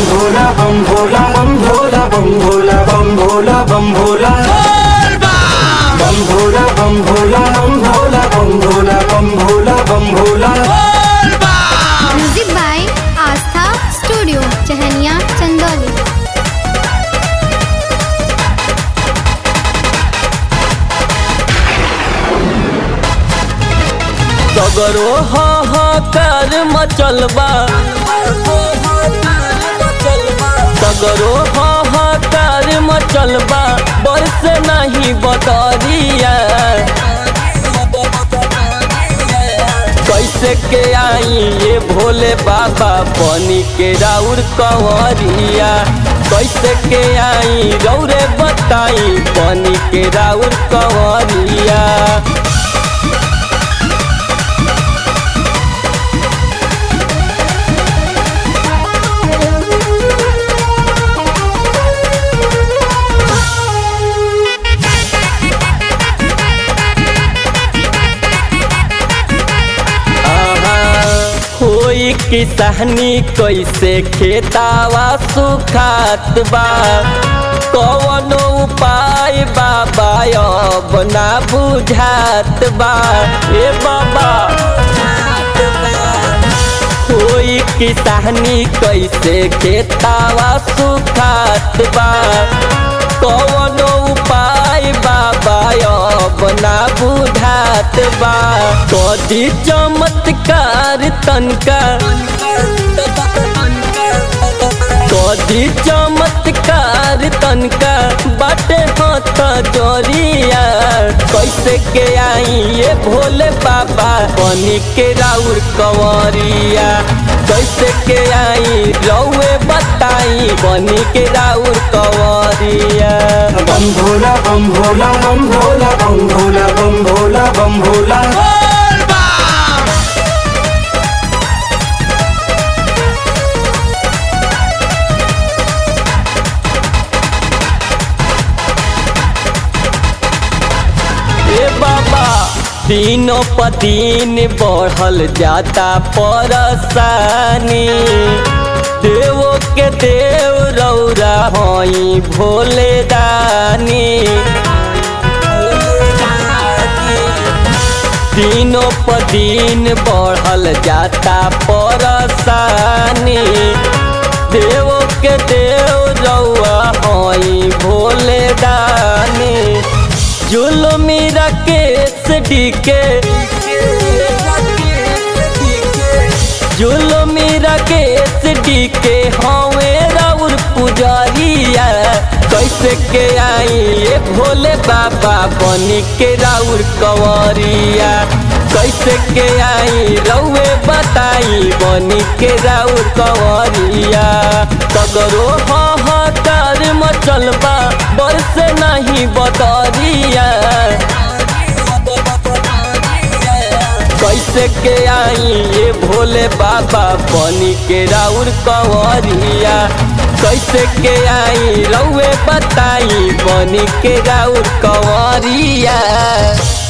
Bhola Bam Bhola Bam Bhola Bam Bhola Bam Bhola Bam Bhola Bam Bhola Bam Bhola Bam Bhola Bam Bhola Bam Bhola Bam Bhola music by Aastha studio Chahaniya Chandauli सगरो हाहाकार मचलबा सगरो हाहाकार मचलबा बरस नहीं बतरिया कैसे के आई ये भोले बाबा बनी के राउर कंवरिया कैसे के आई रौरे बताई बनी के राउर कंवरिया होई किसानी कैसे खेतावा सुखात बा कवनो उपाय बाबा अब ना बुझात बा ए बाबा होई किसानी कैसे खेतावा सुखात बा कवनो उपाय बाबा अब ना बुझात बा कदी चमत्कार तनका कदी चमत्कार तनका बाटे हाथ जोरिया कैसे के आई ये भोले बाबा बनी के राउर कंवरिया कैसे के आई रौए बताई बनी के राउर कंवरिया बम भोला बम भोला बम भोला बम भोला बम भोला बम भोला ए बाबा दिनों पर दिन बढ़ल जाता परसानी देवो के देव रौरा हई भोले दानी दिनों पर दिन बढ़ल जाता परसानी देवो के देव रौआ हई भोले दानी जुलमी राकेश डीके जुलमी राकेश डीके हवे राउर पुजारिया कैसे के आई ये भोले बाबा बनी के राउर कंवरिया कैसे के आई रउए बताई बनी के राउर कंवरिया सगरो हाहाकार मचलबा बरस नहीं बतरिया कैसे के आई ये भोले बाबा बनी के राउर कंवरिया कैसे के आई रउए बताई बनी के राउर कंवरिया